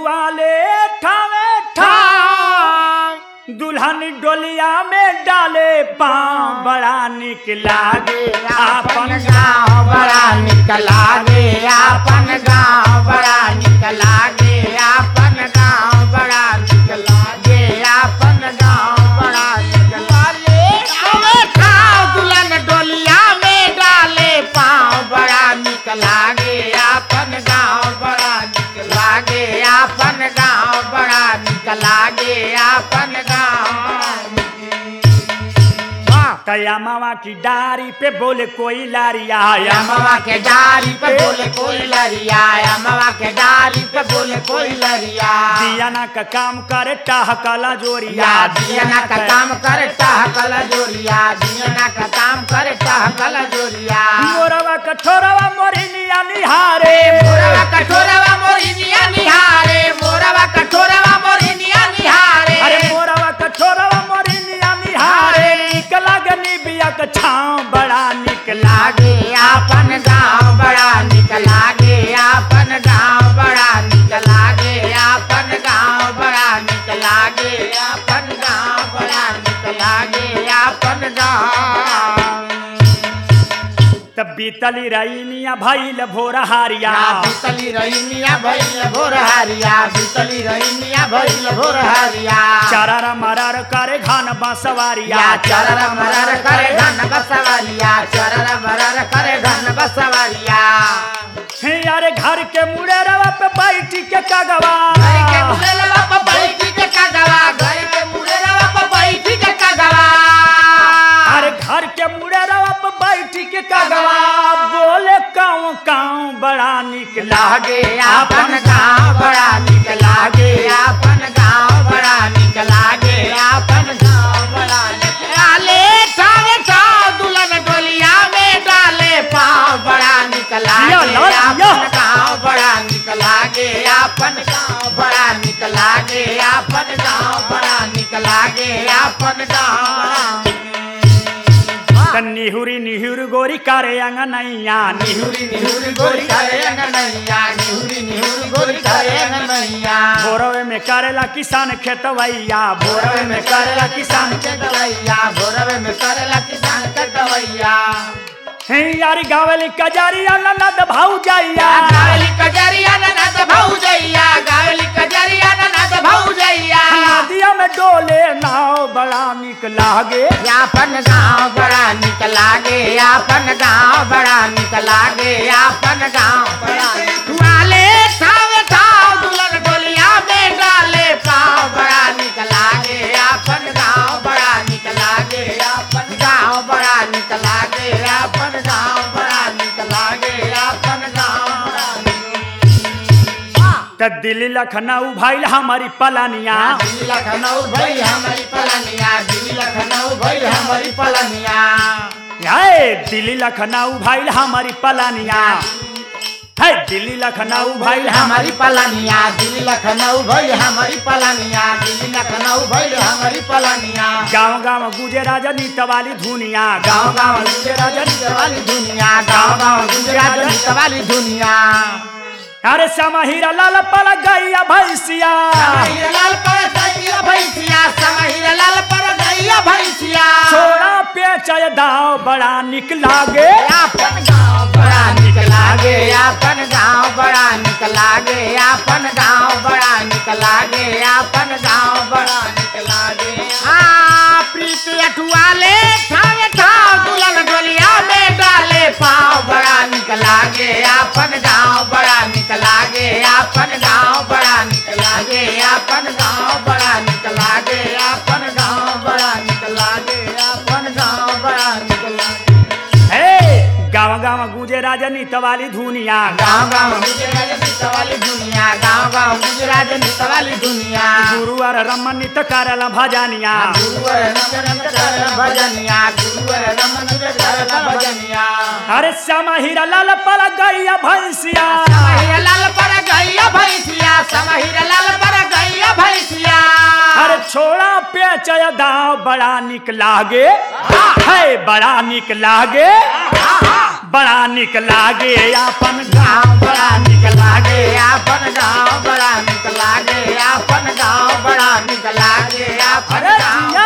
वाले ठावे ठाम दुल्हन डोलिया में डाले पाँव बड़ा निक लागे आपन आपन गाँव बड़ा निक लागे आपन गाँव बड़ा निक लागे आपन गाँव बड़ा निक लागे आपन गाँव बड़ा निक लागे अबे खाओ दुल्हन डोलिया में डाले पाँव बड़ा निक लागे आपन गाँव बड़ा निक लागे आपन गाँव बड़ा निक लागे आपन गाँव तया मामा की डारी पे बोले कोई लारिया या मवा के डारी पे बोले कोई लरिया या मवा के डारी पे बोले कोई लरिया दिया ना का काम करे टाह कला जोरिया या दियना का काम करे टाह कला जोरिया दियना का काम करे टाह कला जोरिया मोरवा कठोरवा मोरिनिया निहारे मोरवा कठोरवा मोरिनिया निहारे मोरवा कठोरवा मोरिनिया निहारे अरे मोरवा कठोरवा मोरिनिया निहारे निक लागनी बिया का छाँव बड़ा निक लागे लागे आपन गाँव बड़ा निक लागे आपन गाँव बड़ा निक लागे आपन गाँव बड़ा निक लागे आपन गाँव बड़ा निक लागे आपन गाँव तब बीतली रईनिया भइल भोर हारिया बीतली रहीनिया भइल भोर हरिया बीतली रहीनिया भइल भोर हरिया चरर मरर करे घन बसवारिया या चरर मरर करे धन बसवरिया चरर मरर करे धन बसवरिया हे अरे घर के मुड़े रवा पे बैठी के कगवा घर के मुरेलवा पे बैठी के कगवा घर के मुरेलवा पे बैठी के कगवा अरे घर के मुड़े रवा पे बैठी के कगवा बोले काऊ काऊ बड़ा निक लागे आपन गाँव बड़ा निक लागे आपन गाँव बड़ा निक लागे आपन गाँव बड़ा निक लाले ठावे ठाव दुल्हन डोलिया में डाले पाँव बड़ा निक जिया, लागे लाल, जिया। आपन गाँव बड़ा निक लागे आपन गाँव बड़ा निक लागे आपन गाँव बड़ा निक लागे आपन गाँव त निहुरी निहुर गोरी करे अंगनैया निहुरी निहुरी गोरी करे अंगनैया निहुरी निहुरी गोरी करे अंगनैया भोरवे में करेला किसान खेतवैया भोरवे में करेला किसान के दवैया भोरवे में करेला किसान के दवैया हे यारी गावली कजरिया ननद भौजैया गावली कजरिया ननद भौजैया गावली कजरिया ननद भौजैया नदिया में डोले नाव बड़ा निक लागे यापन गाँव बड़ा निक लागे यापन गाँव बड़ा निक लागे यापन गाँव बड़ा वाले ठाव ठाव दुल्हन डोलिया में डाले पाँव बड़ा निक लागे यापन गाँव बड़ा निक लागे यापन गाँव बड़ा निक लागे यापन गाँव बड़ा निक लागे यापन गाँव बड़ा त दिल्ली लखनऊ भइल हमारी पलानिया दिल्ली लखनऊ भई हमारी पलनिया दिल्ली लखनऊ भई हमारी पलनिया हे दिल्ली लखनऊ भइल हमारी पलानिया है दिल्ली लखनऊ भइल हमारी हमारी पलानिया दिल्ली लखनऊ भई हमारी पलानिया दिल्ली लखनऊ भई हमारी पलानिया गाँव गाँव गुजे राजनीत वाली धुनिया गाँव गाँव गुजे राजनीत वाली दुनिया गाँव गाँव गुजे राजनीत वाली दुनिया अरे समहीरा लाल पल गैया भैसिया समहीर लाल पर गैया भैंसिया समहीर लाल पर गैया भैंसिया छोड़ा पेचय दाव बड़ा निक लागे आपन गाँव बड़ा निक लागे आपन गाँव बड़ा निक लागे आपन गाँव बड़ा निक लागे आपन गाँव बड़ा निक लागे हाँ प्रीति अठुआले ठावे ठाव दुल्हन डोलिया में डाले पाँव बड़ा निक लागे आपन गाँव बड़ा निक लागे आपन गाँव बड़ा निक लागे आपन गाँव बड़ा निक लागे आपन गाँव बड़ा निक लागे आपन गाँव बड़ा निक लागे हे गाँव गाँव गुजे राजनीत वाली धुनिया गाँव गाँव गुजरात नित वाली दुनिया गाँव गाँव गुजरात नित वाली दुनिया गुरुवर रमनित करल भजनिया गुरुवर नमन करल भजनिया गुरुवर नमन करल भजनिया अरे समहीरा लाल पल गैया भैसिया समहिर लाल पर गैया भैंसिया समहिर लाल पर गैया भैंसिया अरे छोड़ा पेचय दाव बड़ा निक लागे है बड़ा निक लागे बड़ा निक लागे अपन गाँव बड़ा निक लागे आपन गाँव बड़ा निक लागे आपन गाँव बड़ा निक लागे आपन अरे गाँव जिया